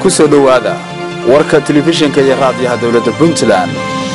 ku soo dhowaada warka telefishinka iyo raadiyaha dowladda puntland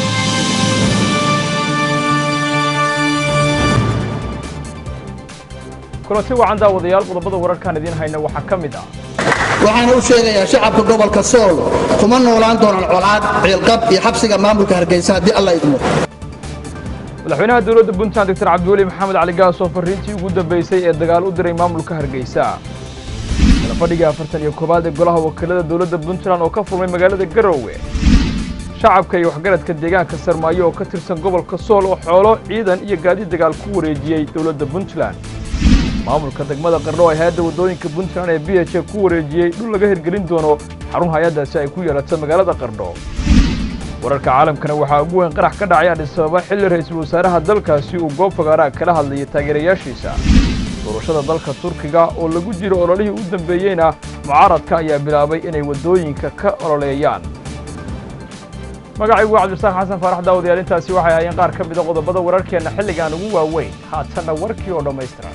kulanti wacan daawadayaal qodobada wararkaan idiin hayna waxaa ka mid ah waxaana u sheegayaa shacabka gobolka sool kuma noolaan doonaan colaad ciilqab iyo xabsiga maamulka hargeysa haddii alla idmo madaxweynaha dowladda puntland doctor cabdiweli maxamed cali gaas oo farriintii ugu dambaysay ee dagaal u diray maamulka hargeysa kalafadhigii afartan iyo koowaad ee golaha wakiilada dowladda puntland oo ka furmay magaalada garowe shacabka iyo waxgaradka deegaanka sarmaayo oo ka tirsan gobolka sool oo xoolo ciidan iyo gaadiid dagaal ku wareejiyey dowladda puntland maamulka degmada qardho ay hay-adda waddooyinka puntland ee b h a ku wareejiyey dhul laga hirgelin doono xarun hay-addaasi ay ku yeelato magaalada qardho wararka caalamkana waxaa ugu weyn qarax ka dhacay adhisababa xilli ra-iisul wasaaraha dalkaasi uu goob fagaaraha kala hadlayay taageerayaashiisa doorashada dalka turkiga oo lagu jiro ololihii u dambeeyeyna mucaaradka ayaa bilaabay inay waddooyinka ka ololeeyaan magacaygu waa cabdisaaq xasan faarax daawadayaal intaasi waxay ahaayeen qaar ka mida qodobada wararkeenna xilligaan ugu waaweyn haatanna warkii oo dhammaystiran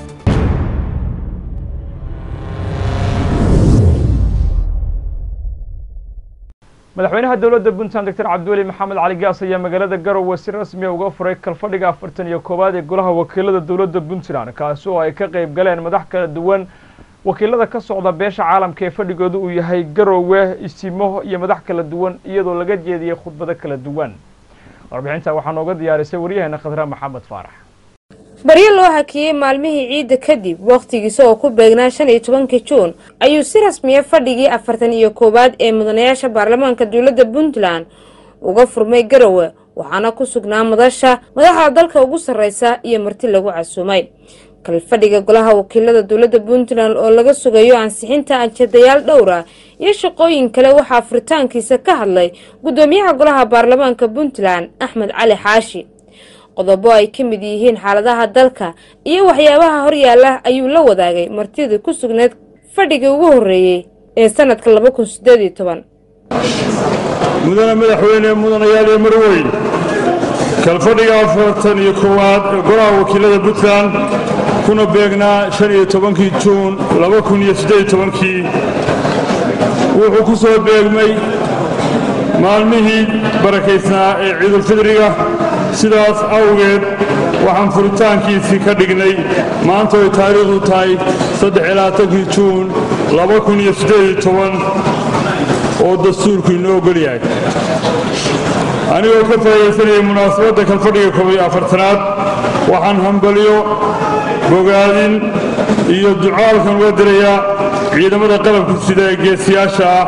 madaxweynaha dowladda puntland doctor cabdiweli maxamed cali gaas ayaa magaalada garowe si rasmiya uga furay kalfadhiga afartan iyo koowaad ee golaha wakiilada dowladda puntland kaasi oo ay ka qayb galeen madax kala duwan wakiilada ka socda beesha caalamka ee fadhigooda uu yahay garowe isimo iyo madax kala duwan iyadoo laga jeediyey khudbado kala duwan warbixinta waxaa nooga diyaarisay waryaheena khadra maxamed faarax baryo loo hakiyey maalmihii ciidda kadib wakhtigiisa oo ku beegnaa shan iyo tobankii juun ayuu si rasmiya fadhigii afartan iyo koowaad ee mudanayaasha baarlamaanka dowladda puntland uga furmay garowe waxaana ku sugnaa madasha madaxda dalka ugu sarreysa iyo marti lagu casuumay kalfadhiga golaha wakiilada dowladda puntland oo laga sugayo ansixinta anjadayaal dhowra iyo shaqooyin kale waxaa furitaankiisa ka hadlay guddoomiyaha golaha baarlamaanka puntland axmed cali xaashi qodobo ay ka mid yihiin xaaladaha dalka iyo waxyaabaha horyaala ayuu la wadaagay martidii ku sugneed fadhigii ugu horreeyey ee sanadka laba kun sideed iyo toban mudane madaxweyne mudanayaal iyo marweyn kalfadhiga afartan iyo koowaad ee golaha wakiilada puntland kuna beegnaa shan iyo tobankii juun laba kun iyo siddeed iyo tobankii wuxuu ku soo beegmay maalmihii barakaysnaa ee ciidulfidriga sidaas awgeed waxaan furitaankiisii ka dhignay maanta ay taariikhdu tahay saddexiylabaatankii juun laba kun iyo siddeed iyo toban oo dastuurku inoo ogol yahay anigoo ka faa'iidaysanayay munaasabadda kalfadhiga koob iyo afartanaad waxaan hambalyo bogaadin iyo ducaalkan uga dirayaa ciidamada qalabka sida ee geesiyaasha ah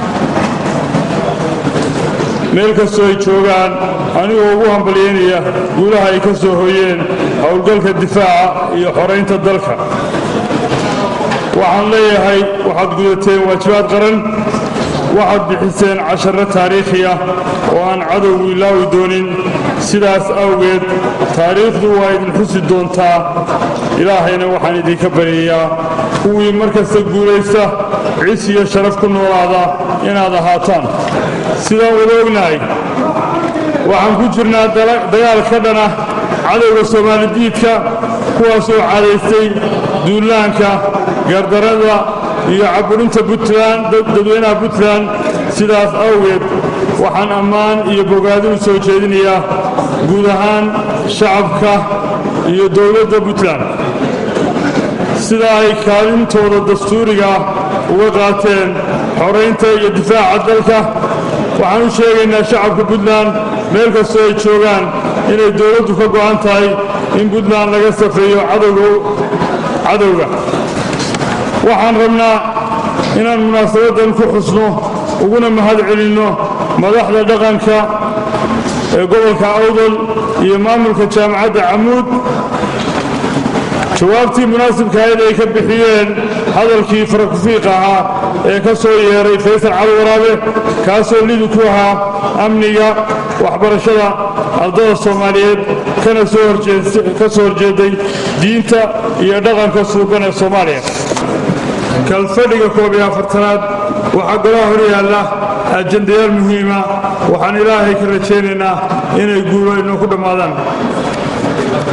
meel kastoo ay joogaan anigoo ugu hambalyaynaya guulaha ay ka soo hoyeen howlgalka difaaca iyo xoraynta dalka waxaan leeyahay waxaad gudateen waajibaad qaran waxaad bixiseen casharro taariikhi ah oo aan cadowgu ilaawi doonin sidaas awgeed taariikhdu waa idin xusi doontaa ilaahayna waxaan idinka baryayaa kuwii mar kasta guulaysta cis iyo sharaf ku noolaada inaad ahaataan sidaan wada ognahay waxaan ku jirnaa dagaal ka dhana cadowga soomaalidiidka kuwaasoo cadaystay duulaanka gardarada iyo caburinta puntland dadweynaha puntland sidaas awgeed waxaan ammaan iyo bogaadin u soo jeedinayaa guud ahaan shacabka iyo dowladda puntland sida ay kaalintooda dastuuriga uga qaateen xoraynta iyo difaaca dalka waxaan u sheegaynaa shacabka puntland meel kastoo ay joogaan inay dowladdu ka go'an tahay in puntland laga safeeyo cadowga waxaan rabnaa inaan munaasabaddan ku xusno uguna mahad celinno madaxda dhaqanka ee gobolka awdal iyo maamulka jaamacadda camuud jawaabtii munaasibkahayd ay ka bixiyeen hadalkii farakufiiq ahaa ee ka soo yeeray faysal cali waraabe kaasoo lidi ku ahaa amniga waxbarashada ardada soomaaliyeed kana ka soo horjeeday diinta iyo dhaqanka suuban ee soomaaliya kalfadhiga koob iyo afartanaad waxaa golaha hor yaalla ajandayaal muhiima waxaan ilaahay ka rajaynaynaa inay guulo inoo ku dhammaadaan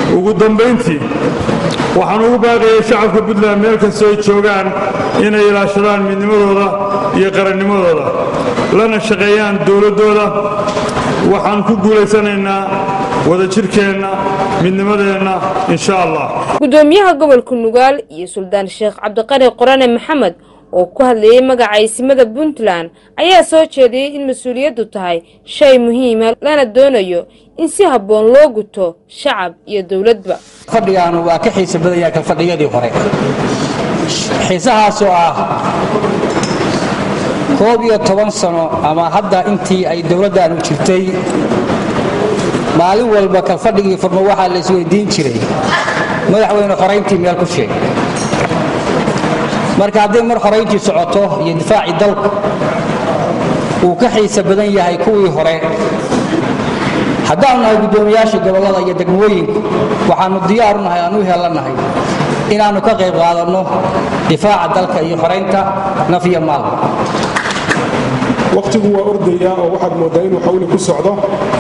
ugu dambayntii waxaan ugu baaqayay shacabka puntland meel kastoo ay joogaan inay ilaashadaan midnimadooda iyo qarannimadooda lana shaqeeyaan dowladdooda waxaan ku guulaysanaynaa wadajirkeenna midnimadeenna insha allah gudoomiyaha gobolka nugaal iyo suldaan sheekh cabdiqani qorane maxamed oo ku hadlayay magaca isimada puntland ayaa soo jeediyey in mas-uuliyaddu tahay shay muhiima lana doonayo in si habboon loo guto shacab iyo dowladba fadhigaanu waa ka xiisa badanyaa ka fadhiyadii hore xiisahaasoo ah koob iyo toban sano ama hadda intii ay dowladdaanu jirtay maalin walba ka fadhigii furmo waxaa la isweydiin jiray madaxweyne xorayntii meel ku sheeg marka hadday mar xorayntii socoto iyo difaacii dalku uu ka xiisa badan yahay kuwii hore haddaanu nahay guddoomiyaashii gobollada iyo degmooyinku waxaannu diyaaru nahay aan u heelanahay inaannu ka qayb qaadanno difaaca dalka iyo xoraynta naf iyo maal wakhtigu waa ordayaa oo waxaad mooddaa inuu xawli ku socdo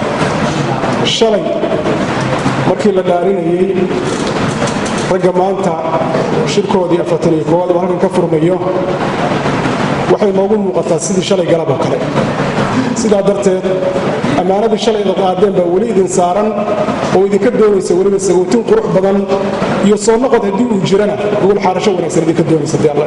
shalay markii la dhaarinayey ragga maanta shirkoodii afartaniyo koowaad oo halkan ka furmayo waxay noogu muuqataa sidii shalay galab oo kale sidaa darteed ammaanadii shalay da qaadeen baa weli idin saaran oo idinka doonaysa weliba sagootin qurux badan iyo soo noqod haddii uu jirana gogol xaarasho wanaagsan idinka doonaysa dee alla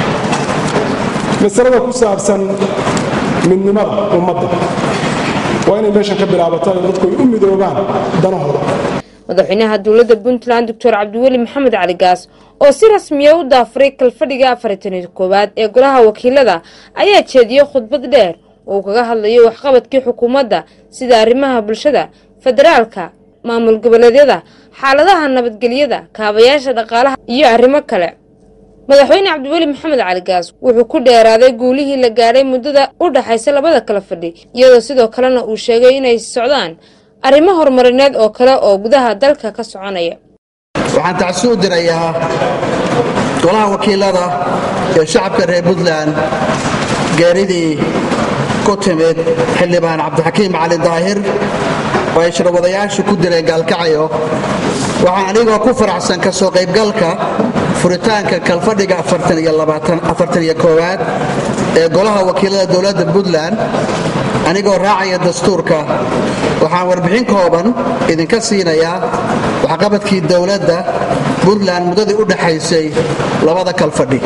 masalada ku saabsan midnimada ummadda waa inay meeshan ka bilaabataa oo dadku ay u midoobaan danahooda madaxweynaha dowladda puntland doctor cabdiweli maxamed cali gaas oo si rasmiya u daafuray kalfadhiga afartaniyo koowaad ee golaha wakiilada ayaa jeediyey khudbad dheer oo uu kaga hadlayo waxqabadkii xukuumadda sida arrimaha bulshada federaalka maamul goboleedyada xaaladaha nabadgelyada kaabayaasha dhaqaalaha iyo arrimo kale madaxweyne cabdiweli maxamed cali gaas wuxuu ku dheeraaday guulihii la gaadhay muddada u dhaxaysa labada kala fadhi iyadoo sidoo kalena uu sheegay inay socdaan arrimo horumarineed oo kale oo gudaha dalka ka soconaya waxaan tacsi u dirayaa golaha wakiilada ee shacabka reer puntland geeridii ku timid xildhibaan cabdixakiim cali daahir oo ay shirwadayaashu ku dileen gaalkacayo waxaan anigoo ku faraxsan ka soo qaybgalka furitaanka kalfadhiga afartaniyo-koowaad ee golaha wakiilada dowladda puntland anigoo raacaya dastuurka waxaan warbixin kooban idinka siinayaa waxqabadkii dowladda puntland muddadii u dhaxaysay labada kalfadhi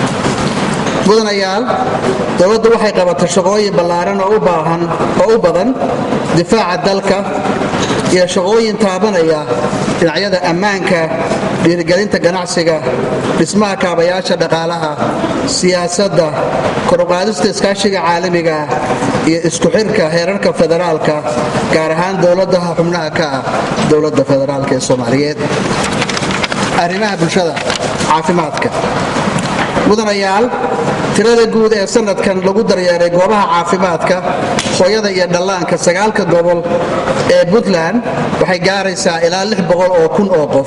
mudanayaal dowladdu waxay qabatay shaqooyin ballaaran oo u badan difaaca dalka iyo shaqooyin taabanaya dhinacyada ammaanka dhiirigelinta ganacsiga dhismaha kaabayaasha dhaqaalaha siyaasadda koruqaadista iskaashiga caalamiga iyo isku xirka heerarka federaalka gaar ahaan dowladaha xubnaha ka ah dowladda federaalk ee soomaaliyeed arrimaha bulshada caafimaadka mudanayaal tirada guud ee sanadkan lagu daryeeray goobaha caafimaadka hooyada iyo dhallaanka sagaalka gobol ee puntland waxay gaaraysaa ilaa lix boqol oo kun oo qof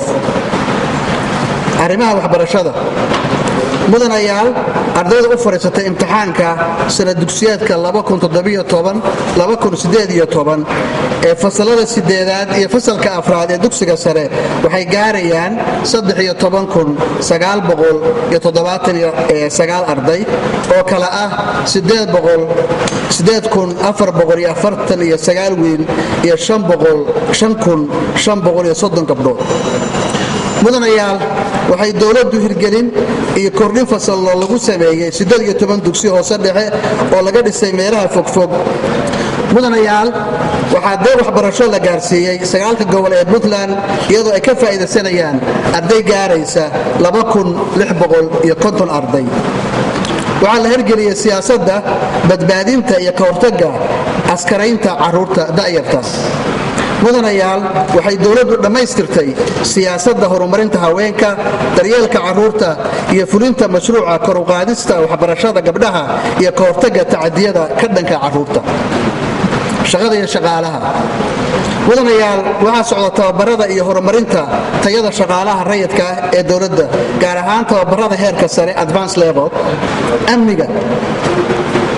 arrimaha waxbarashada mudanayaal ardayda u fadhiisatay imtixaanka sana dugsiyeedka ee fasalada sideedaad iyo fasalka afraad ee dugsiga sare waxay gaarayaan arday oo kale ah wiil iyo gabdhood mudanayaal waxay dowladdu hirgelin iyo kordhin fasallo lagu sameeyey dugsi hoose dhexe oo laga dhisay meelaha fogfog mudanayaal waxaa dee waxbarasho la gaarsiiyey sagaalka gobol ee puntland iyadoo ay ka faa'iidaysanayaan arday gaaraysa arday waxaa la hirgeliyey siyaasadda badbaadinta iyo ka hortagga askaraynta caruurta da'yarta mudanayaal waxay dowladdu dhammaystirtay siyaasadda horumarinta haweenka daryeelka carruurta iyo fulinta mashruuca koruqaadista waxbarashada gabdhaha iyo ka hortagga tacadiyada ka dhanka carruurta shaqada iyo shaqaalaha mudanayaal waxaa socda tababarada iyo horumarinta tayada shaqaalaha rayidka ah ee dowladda gaar ahaan tababarada heerka sare advance level amniga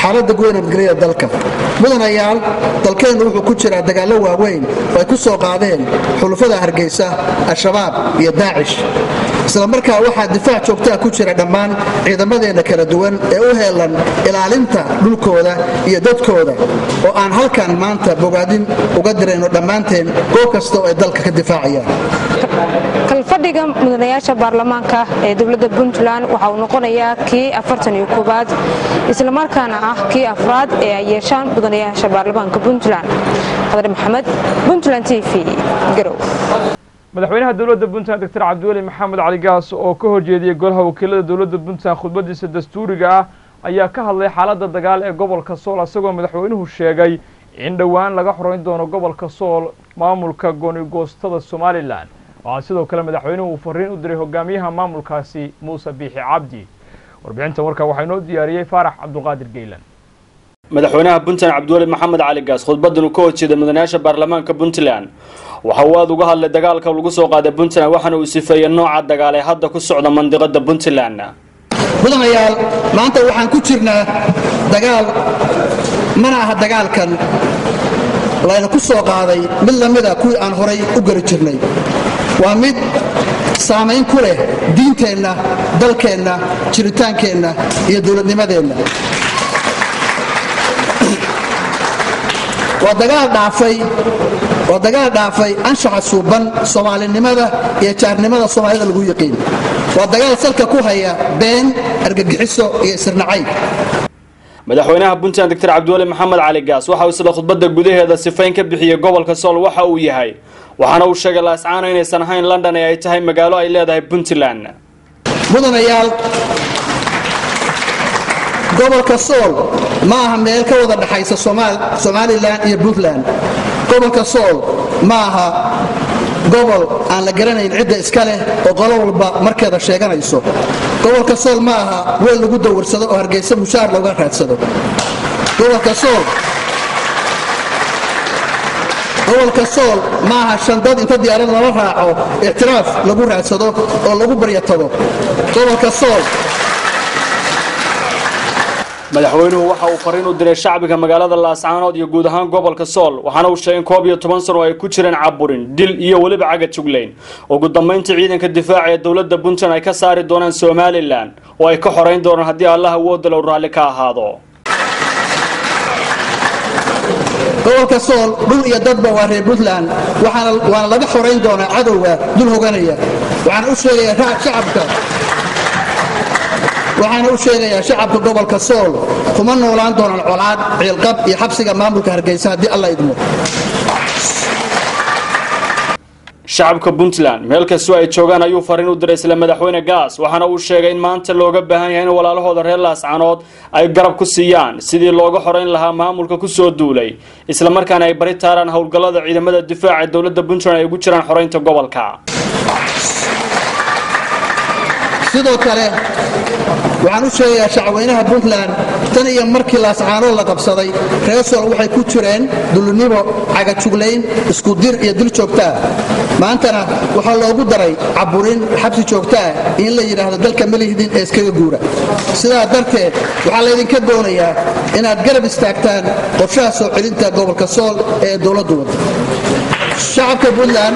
xaaladda guud nabadgelyada dalka mudanayaal dalkeennu wuxuu ku jiraa dagaallo waaweyn oo ay ku soo qaadeen xulufada hargeysa al-shabaab iyo daacish isla markaa waxaa difaac joogtaa ku jira dhammaan ciidamadeenna kala duwan ee u heelan ilaalinta dhulkooda iyo dadkooda oo aan halkan maanta bogaadin uga dirayno dhammaanteen goob kasta oo ay dalka ka difaacayaan kalfadhiga mudanayaasha baarlamaanka ee dowladda puntland waxa uu noqonayaa kii afartan iyo koowaad islamarkaana ah kii afraad ee ay yeeshaan mudanayaasha baarlamaanka puntland qadar maxamed puntland t v garow madaxweynaha dowladda puntland doctor cabdiweli maxamed cali gaas oo ka horjeediyey golaha wakiilada dowladda puntland khudbadiisa dastuuriga ah ayaa ka hadlay xaaladda dagaal ee gobolka sool isagoo madaxweynuhu sheegay in dhowaan laga xoreyn doono gobolka sool maamulka goonigoostada somalilan waxaa sidoo kale madaxweynuhu uu fariin u diray hogaamiyaha maamulkaasi muuse biixi cabdi warbixintan warkaa waxaa inoo diyaariyey faarax cabdulqaadir geylan madaxweynaha puntland cabdiweli maxamed cali gaas khudbadan uu ka horjeeday mudanayaasha baarlamaanka puntland waxa uu aada uga hadlay dagaalka lagu soo qaaday puntland waxaana uu sifeeyey nooca dagaal ee hadda ku socda mandiqada puntland mudanayaal maanta waxaan ku jirnaa dagaal mana aha dagaalkan layna ku soo qaaday mid la mida kuwii aan horay u geli jirnay waa mid saamayn ku leh diinteenna dalkeenna jiritaankeenna iyo dowladnimadeenna waa dagaal dhaafay waa dagaal dhaafay anshaxa suuban soomaalinimada iyo jaarnimada soomaalida lagu yiqiin waa dagaal salka ku haya been argagixiso iyo isirnacayb madaxweynaha puntland doctor cabdiweli maxamed cali gaas waxa uu isla khudbadda gudaheeda sifayn ka bixiyey gobolka sool waxa uu yahay waxaana uu sheegay laascaano inaysan ahayn london ee ay tahay magaalo ay leedahay puntland mudanayaal gobolka sool ma aha meel ka wada dhexaysa somalilan iyo puntland gobolka sool ma aha gobol aan la garanayn cidda iska leh oo qolo walba markeeda sheeganayso gobolka sool ma aha weel lagu dawarsado oo hargeysa mushaar looga raadsado gobolka sool gobolka sool ma aha shandad inta diyaarad lala raaco ictiraaf lagu raadsado oo lagu baryatado gobolka sool madaxweynuhu waxa uu fariin u diray shacbiga magaalada laascaanood iyo guud ahaan gobolka sool waxaana uu sheegay in koob iyo toban sano ay ku jireen caburin dil iyo weliba caga juglayn ugu dambayntii ciidanka difaaca ee dowladda puntland ay ka saari doonaan somalilan oo ay ka xorayn doonaan haddii allah awoodda low raalli ka ahaado gobolka sool dhul iyo dadba waa reer puntland waana laga xorayn doonaa cadowga dul hoganaya waxaana u sheegayaa shacabka waxaana u sheegayaa shacabka gobolka sool kuma noolaan doonaan colaad ciilqab iyo xabsiga maamulka hargeysa haddii alla idmo shacabka puntland meel kastoo ay joogaan ayuu fariin u diray isla madaxweyne gaas waxaana uu sheegay in maanta looga baahan yahay in walaalahooda reer laascanood ay garab ku siiyaan sidii looga xorayn lahaa maamulka kusoo duulay islamarkaana ay bari taaraan howlgallada ciidamada difaaca ee dowladda puntland ay ugu jiraan xoraynta gobolka sidoo kale waxaan u sheegayaa shacweynaha puntland tan iyo markii laascaanood la qabsaday reer sool waxay ku jireen dulinimo cagajuglayn iskudir iyo dil joogtaa maantana waxaa loogu daray caburin xabsi joogtaa in la yidhaahdo dalka malihdin ee iskaga guura sidaa darteed waxaa laydinka doonayaa inaad garab istaagtaan qorshaha soo celinta gobolka sool ee dowladdu wada shacabka puntland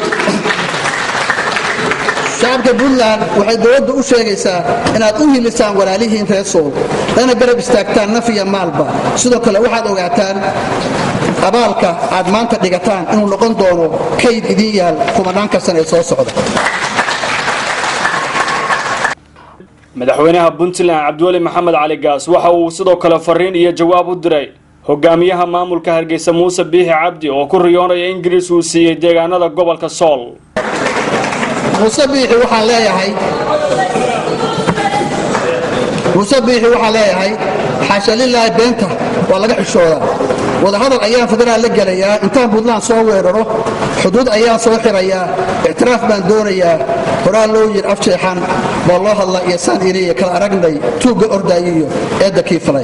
shacabka puntland waxay dowladdu u sheegaysaa inaad u hilisaan walaalihiin reer sool lana garab istaagtaan naf iyo maalba sidoo kale waxaad ogaataan abaalka aad maanta dhigataan inuu noqon doono kayd idiin yaal kumanaanka san ee soo socda madaxweynaha puntland cabdiweli maxamed cali gaas waxa uu sidoo kale fariin iyo jawaab u diray hogaamiyaha maamulka hargeysa muuse biixi cabdi oo ku riyoonaya ingiriis uu siiyey deegaanada gobolka sool muuse biixi waxaan leeyahay muuse biixi waxaan leeyahay xaasha lilaahi beenta waa laga xishoodaa wadahadal ayaan federaal la gelayaa intaan puntland soo weeraro xuduud ayaan soo xirayaa ictiraaf baan doonayaa horaa loo yir afjeexan baa loo hadlaa iyo saan iriya kala aragnay tuugga ordaayiyo eedda kii falay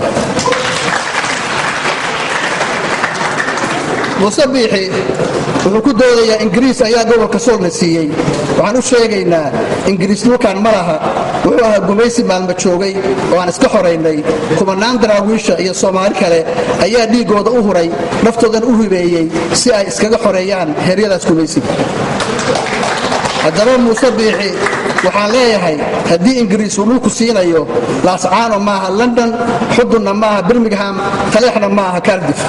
muuse biixi wuxuu ku doodayaa ingiriis ayaa gobolka soolna siiyey waxaan u sheegaynaa ingiriis dhulkan ma laha wuxuu ahaa gumaysi maalmo joogay oo aan iska xoraynay kumanaan daraawiisha iyo soomaali kale ayaa dhiiggooda u huray naftoodan u hibeeyey si ay iskaga xoreeyaan heeryadaas gumaysiga haddaba muuse biixi waxaan leeyahay haddii ingiriis uu dhulku siinayo laascaano maaha london xudunna maaha birmingham taleexna maaha cardif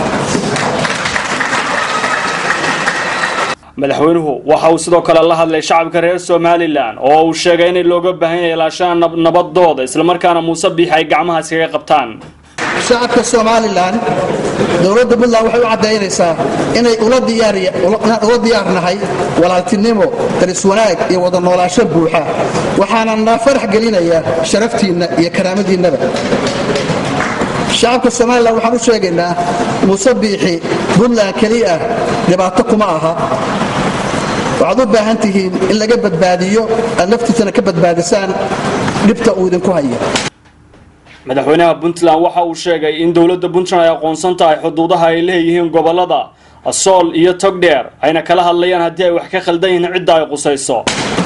madaxweynuhu waxa uu sidoo kale la hadlay shacabka reer somalilan oo uu sheegay inay looga baahan yahay ilaashaha nabadooda islamarkaana muuse biixi ay gacmaha iskaga qabtaan shacabka somalilan dowladda puntland waxay u caddaynaysaa inay ula diyaarnahay walaaltinimo daris wanaag iyo wada noolaasho buuxa waxaana na farax gelinaya sharaftiinna iyo karaamadiinnaba shacabka somalilan waxaan u sheegaynaa muuse biixi puntland keliya ah dhibaato kuma aha waxaad u baahan tihiin in laga badbaadiyo aad naftiisana ka badbaadisaan dhibta uu idinku haya madaxweynaha puntland waxa uu sheegay in dowladda puntland ay aqoonsan tahay xuduudaha ay leeyihiin gobolada sool iyo togdheer ayna kala hadlayaan haddii ay wax ka khaldan yihiin cidda ay qusayso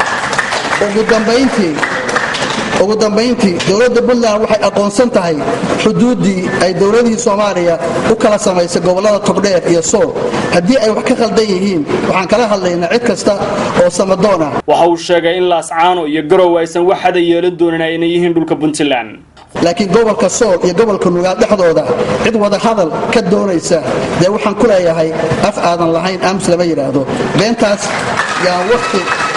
ugu dambayntii dowladda puntland waxay aqoonsan tahay xuduuddii ay dowladihii soomaaliya u kala samaysay gobolada togdheer iyo sool haddii ay wax ka khaldan yihiin waxaan kala hadlaynaa cid kasta oo samadoon ah waxa uu sheegay in laascaano iyo garow aysan wax hada yeelan doonin ayna yihiin dhulka puntland laakiin gobolka sool iyo gobolka nugaal dhexdooda cid wada hadal ka doonaysa dee waxaan ku leeyahay af aadan lahayn aamus lama yidhaahdo beentaas yaan wati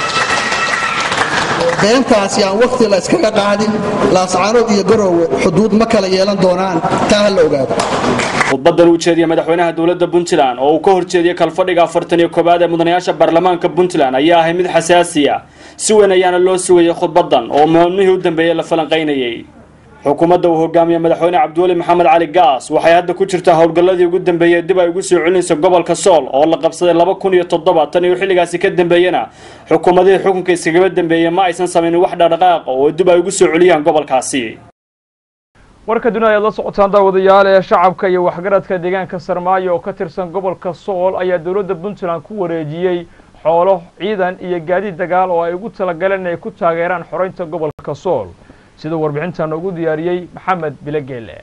beentaas yaan wakhti la iskaga qaadin laascaanood iyo garoowe xuduud ma kala yeelan doonaan taa ha la ogaado khudbadan uu jeediyey madaxweynaha dowladda puntland oo uu ka horjeediyey kalfadhiga afartan iyo koowaad ee mudanayaasha baarlamaanka puntland ayaa ahay mid xasaasi ah si weyn ayaana loo sugayay khudbadan oo maalmihii u dambeeyey la falanqaynayey xukuumadda uu hogaamiye madaxweyne cabdiweli maxamed cali gaas waxay hadda ku jirtaa howlgalladii ugu dambeeyey dib ay ugu soo celinayso gobolka sool oo la qabsaday laba kun iyo toddoba tan iyo xilligaasi ka dambeeyena xukuumadihii xukunka iskagaba dambeeyey ma aysan samaynin wax dhaqdhaqaaqa oo dib ay ugu soo celiyaan gobolkaasi warka dunida ayaad la socotaan daawadayaal ee shacabka iyo waxgaradka deegaanka sarmaayo oo ka tirsan gobolka sool ayaa dowladda puntland ku wareejiyey xoolo ciidan iyo gaadiid dagaal oo ay ugu talagaleen inay ku taageeraan xoreynta gobolka sool siduu warbixintan ugu diyaariyey maxamed bilogeele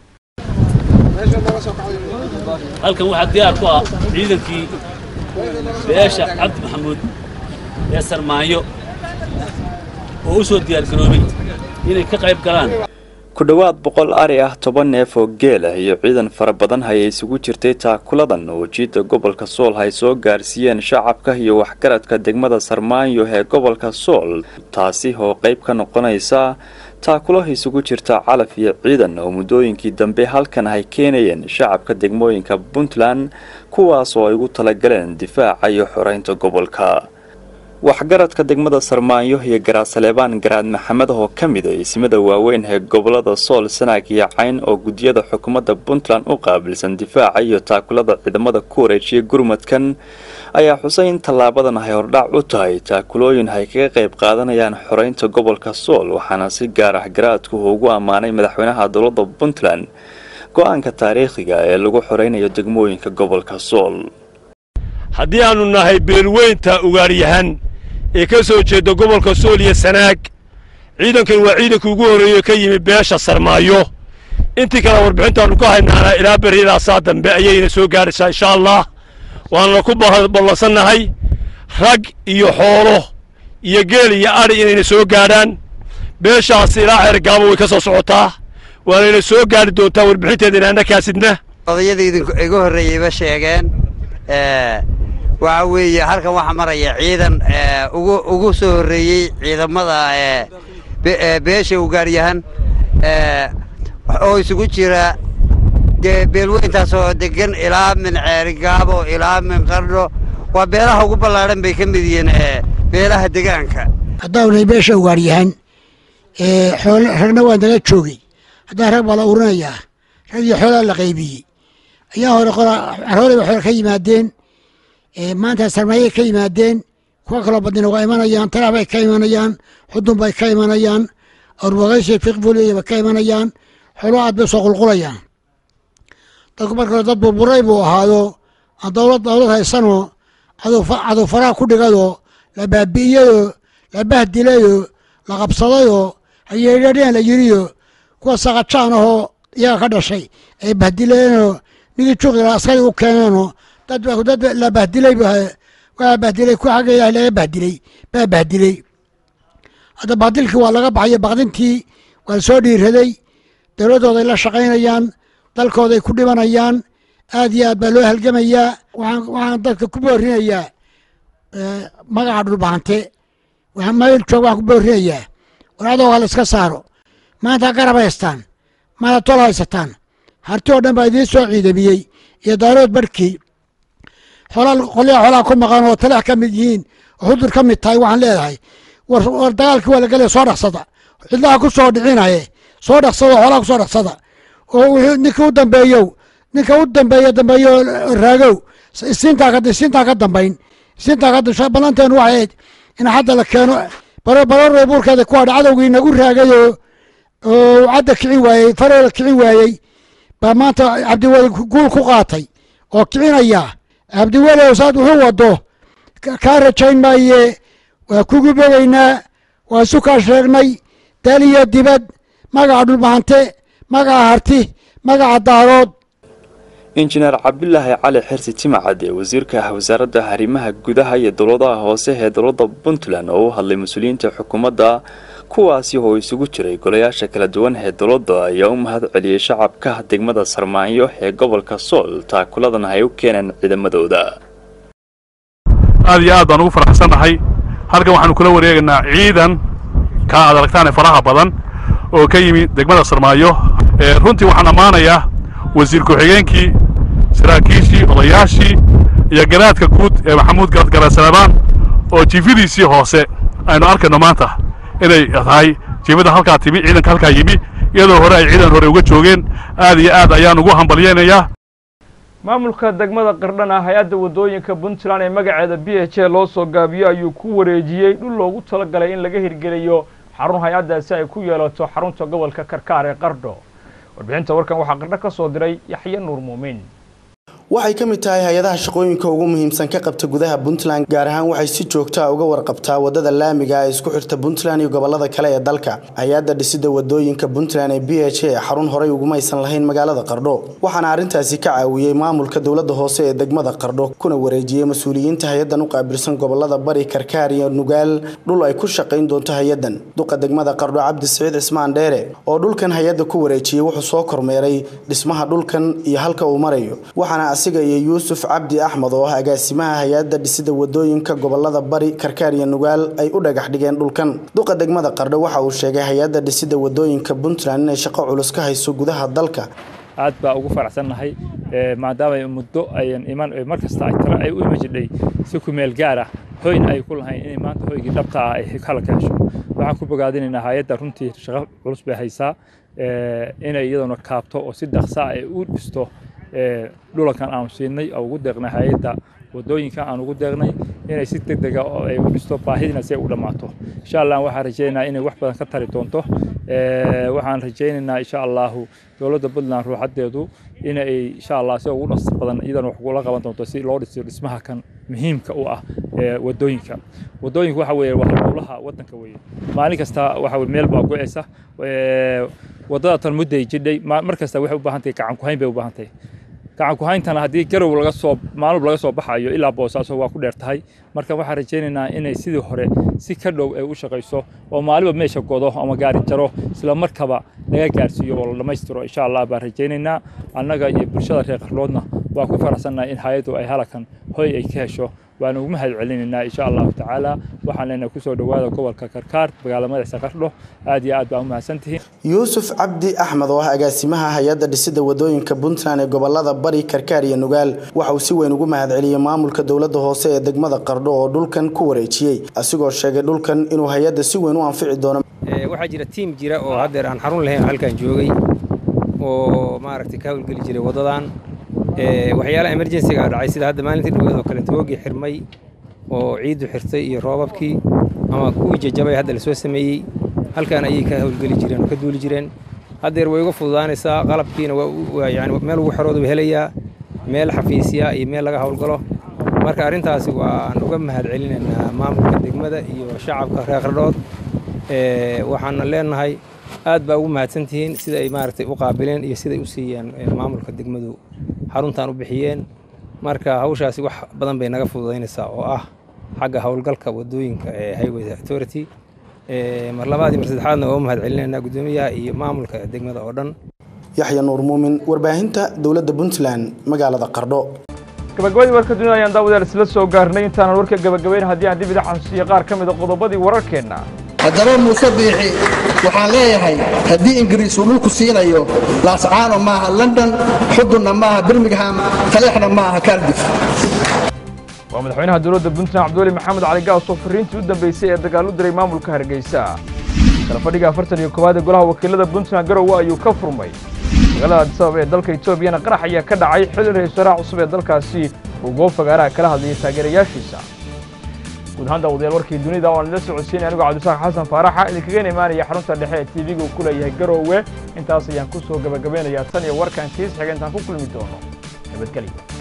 halkan waxaa diyaar ku ah ciidankii beesha cabdi maxamuud ee sarmaanyo oo u soo diyaargaroobay inay ka qayb galaan ku dhowaad boqol ari ah toban neef oo geel ah iyo ciidan fara badan hayay isugu jirtay taakuladan oo jiidda gobolka sool hay soo gaarsiiyeen shacabka iyo waxgaradka degmada sarmaanyo ee gobolka sool taasi oo qayb ka noqonaysa taakulo isugu jirta calaf iyo ciidan oo muddooyinkii dambe halkan ay keenayeen shacabka degmooyinka puntland kuwaas oo ay ugu talagaleen difaaca iyo xoreynta gobolka waxgaradka degmada sarmaanyo iyo garaasaleebaan garaad maxamed oo ka mid a ismada waaweyn ee gobolada sool sanaag iyo cayn oo guddiyada xukuumadda puntland u qaabilsan difaaca iyo taakulada ciidamada ku wareejiyay gurmadkan ayaa xusay in tallaabadan ay hordhac u tahay taakulooyin ay kaga qayb qaadanayaan xoreynta gobolka sool waxaana si gaar ah garaadku ugu ammaanay madaxweynaha dowladda puntland go-aanka taariikhiga ee lagu xoreynayo degmooyinka gobolka sool haddii aannu nahay beelweynta ugaaryahan ee ka soo jeeda gobolka sool iyo sanaag ciidankan waa ciidankii ugu horreeye ka yimi beesha sarmaayo intii kale warbixintaannu ka haynaana ilaa berridaasaa dambe ayayna soo gaadhaysaa insha allah waanna ku ballansannahay rag iyo xoolo iyo geel iyo adhi inayna soo gaadhaan beeshaas ilaa xeergaabo way ka soo socotaa waanayna soo gaadhi doontaa warbixinteedana annakaasidna odayadii igu horreeyeyba sheegeen waxa weeye halkan waxaa maraya ciidan ugu ugu soo horreeyey ciidamada beesha ugaaryahan oo isugu jira dee beelweyntaas oo degan ilaa min ceerigaabo ilaa min qardho waa beelaha ugu ballaadhan bay ka mid yihiin beelaha degaanka haddaanay beesha ugaaryahan ragna waa nala joogay haddaa rag baa la urinayaa rag iyo xoolaa la qaybiyey ayaa hore carooleyba xoole ka yimaadeen maanta sarmaayay ka yimaadeen kuwa kaloo badnina waa imanayaan talax bay ka imanayaan xudun bay ka imanayaan awrbaqayshay fiqbuliya bay ka imanayaan xoolo aad bay soo qulqulayaan dadku marka hore dad burburay buu ahaado aan dowlad dowlad haysanoo cadow faraha ku dhigadoo la baabi'iyadoo la bahdilayoo la qabsadayoo ayeedhadheen la yiriyo kuwa sakajaan ahoo iyaga ka dhashay ay bahdileenoo nigii juqdila askari u keeneenoo dad dad la bahdilay waa bahdilay ku xagga ilaah laga bahdilay baa bahdilay hadda bahdilkii waa laga baxayo baqdintii waa soo dhiiraday dowladdooday la shaqaynayaan dalkooday ku dhibanayaan aad iyo aad baa loo halgamayaa waxaan waxaan dadka ku boorinayaa magaca dhulbaante waxaan meel joog waxaan ku boorinayaa war adooga la iska saaro maanta garab haystaan maanta tol haysataan harti oo dhan baa idiin soo ciidamiyey iyo daarood barhkii xoolaa qolyaha xoolaha ku maqan oo talax ka mid yihiin oo xudur ka mid tahay waxaan leedahay war war dagaalkii waa la gelaya soo dhaqsada cidlaha ku soo dhicinaye soo dhaqsada xoolaha ku soo dhaqsada oo wixii ninka u dambeeyow ninka u dambeeya dambeeyo raagow isiintaa ka isiintaa ka dambayn isiintaa ka dambayn ballanteenu waxay ahayd in hadda la keeno baro barorey buurkeeda ku hadha cadowgii nagu raagayoo oo cadda kici waayey faroola kici waayey baa maanta cabdiweli guul ku qaatay oo kicinaya cabdiweli saad wuxuu wado kaa rajayn maaye waa kugu bogaynaa waa isu kaa sheegnay dal iyo dibad magaca dhulbahante magaca harti magaca daarood injineer cabdulaahi cali xirsi timacade wasiirka wasaaradda arrimaha gudaha iyo dowladaha hoose ee dowladda puntland oo u hadlay mas-uuliyiinta xukuumadda kuwaasi oo isugu jiray golayaasha kala duwan ee dowladda ayaa u mahad celiyey shacabka degmada sarmaanyo ee gobolka sool taakuladan ay u keeneen ciidamadooda aad iyo aad baan ugu faraxsannahay halkan waxaanu kula wareegaynaa ciidan ka aad aragtaan ee faraha badan oo ka yimi degmada sarmaayo runtii waxaan ammaanayaa wasiir ku-xigeenkii saraakiishii odayaashii iyo garaadka guud ee maxamuud garasalabaan oo jiifadiisii hoose aynu arkayno maanta inay tahay jiifada halkaa timi ciidanka halkaa yimi iyadoo hore ay ciidan hore uga joogeen aad iyo aad ayaan ugu hambalyaynayaa maamulka degmada qardhana hay-adda waddooyinka puntland ee magaceeda b h a loo soo gaabiyo ayuu ku wareejiyey dhul loogu talagalay in laga hirgeliyo xarun hay-addaasi ay ku yeelato xarunta gobolka karkaar ee qardho warbixinta warkan waxaa qardho ka soo diray yaxye nuur muumin waxay ka mid tahay hay-adaha shaqooyinka ugu muhiimsan ka qabta gudaha puntland gaar ahaan waxay si joogta uga warqabtaa wadada laamiga ee isku xirta puntland iyo gobolada kale ee dalka hay-adda dhisida wadooyinka puntland ee b h a xarun horey ugumaysan lahayn magaalada qardho waxaana arrintaasi ka caawiyey maamulka dowlada hoose ee degmada qardho kuna wareejiyey mas-uuliyiinta hay-adan u qaabilsan gobolada bari karkaar iyo nugaal dhul ay ku shaqayn doonto hay-adan duqa degmada qardho cabdi siciid cismaan dheere oo dhulkan hay-adda ku wareejiyey wuxuu soo kormeeray dhismaha dhulkan iyo halka uu marayo waxaana asiga iyo yuusuf cabdi axmed oo ah agaasimaha hay-adda dhisida wadooyinka gobolada bari karkaar iyo nugaal ay u dhagax dhigeen dhulkan duqa degmada qardho waxa uu sheegay hay-adda dhisida wadooyinka puntland inay shaqo culus ka hayso gudaha dalka aad baa ugu faraxsannahay maadaama muddo ayan iman mar kasta ay tala ay u ima jidhay si ku meel gaar ah hoyna ay ku lahayn inay maanta hoygii dhabta ah ay kala ka hesho waxaan ku bogaadinaynaa hay-adda runtii shaqo culus bay haysaa inay iyaduna kaabto oo si dhaqsa ay u dhisto dhulankan aanu siinay oo ugu deeqnay hay-adda wadooyinka aan ugu deeqnay inay si deg dega oo ay u dhisto baahidina si ay u dhammaato insha allah waxaan rajaynaynaa inay wax badan ka tari doonto waxaan rajaynaynaa insha allahu dowladda puntland ruuxadeedu inay insha allah si ugu dhaqsi badan iyadana wax kula qaban doonto si loo dhiso dhismaha kan muhiimka u ah wadooyinka wadooyinka waxa weeye waa howlaha wadanka weeye maalin kasta waxa weye meel baa go-eysa wadada tan mudday jidhay mar kasta waxay u baahan tahay gacan ku hayn bay u baahan tahay gacan ku hayntana haddii garow laga soo maalub laga soo baxayo ilaa boosaaso waa ku dheer tahay marka waxaan rajaynaynaa inay sidii hore si ka dhow ay u shaqayso oo maaliba meesha godo ama gaari jaro isla markaba laga gaarsiiyo oo la dhammaystiro insha allah baan rajaynaynaa annaga iyo bulshada reer qarloodna waa ku faraxsannahay in hay-addu ay halakan hoy ay ka hesho waan ugu mahad celinaynaa insha allahu tacaala waxaan leenahay kusoo dhowaada gobolka karkaar magaala madaxsa qardho aad iyo aad baa u mahadsantihiin yuusuf cabdi axmed oo ah agaasimaha hay-adda dhisida wadooyinka puntland ee gobolada bari karkaar iyo nugaal waxa uu si weyn ugu mahad celiyey maamulka dowladda hoose ee degmada qardho oo dhulkan ku wareejiyey asigoo sheegay dhulkan inuu hay-adda si weyn u anfici doono waxaa jira tiim jira oo haddeer aan xarun lahayn halkan joogay oo maaragtay ka howlgeli jiray waddadan waxyaalaha emergensiga dhacay sida hadda maalintii dhaweed oo kale toogii xirmay oo ciiddu xirtay iyo roobabkii ama kuwii jajabay hadda lasoo sameeyey halkan ayay ka howlgeli jireen oo ka duuli jireen haddeer way uga fududaanaysaa qalabkiina yani meel ugu xerooda u helayaa meel xafiisya iyo meel laga howlgalo marka arrintaasi waan uga mahad celinaynaa maamulka degmada iyo shacabka reer qardhood waxaana leenahay aad baa ugu mahadsantihiin sida ay maaragtay u qaabileen iyo siday u siiyeen maamulka degmadu xaruntan u bixiyeen marka hawshaasi wax badan bay naga fududaynaysaa oo ah xagga howlgalka wadooyinka ee highway authority mar labaad iyo mar saddexaadna waa u mahad celinaynaa guddoomiyaha iyo maamulka degmada oo dhan yaxya nuur muumin warbaahinta dowladda puntland magaalada qardho gabagabadii warka dunida ayaan daawadaal isla soo gaarnay intaanan warka gabagabayn haddii aan dib ida xasuusiyo qaar ka mid a qodobadii wararkeenna haddaba muuse biixi waxaan leeyahay haddii ingiriis uu dhulku siinayo laascaano maaha london xudunna maaha birmingham taleexna maaha cardiff waa madaxweynaha dowladda puntland cabdiweli maxamed cali gaas oo fariintii u dambeysay ee dagaal u diray maamulka hargeysa kala fadhiga afartan iyo koowaad ee golaha wakiilada puntland garowe ayuu ka furmay magaalada adisabab ee dalka etoobiyana qarax ayaa ka dhacay xilli ra-isul wasaaraha cusub ee dalkaasi uu goob fagaaraha kala hadlayay taageerayaashiisa guud ahaan daawadayaal warkii dunida waan idila socodsiinay anigoo cabdisaaq xasan faaraxa idinkaga imaanaya xarunta dhexe ee tv-ga uu ku leeyahay garowe intaas ayaan ku soo gabagabaynayaa tan iyo warkan kiis xiga intaan ku kulmi doono nabadgelya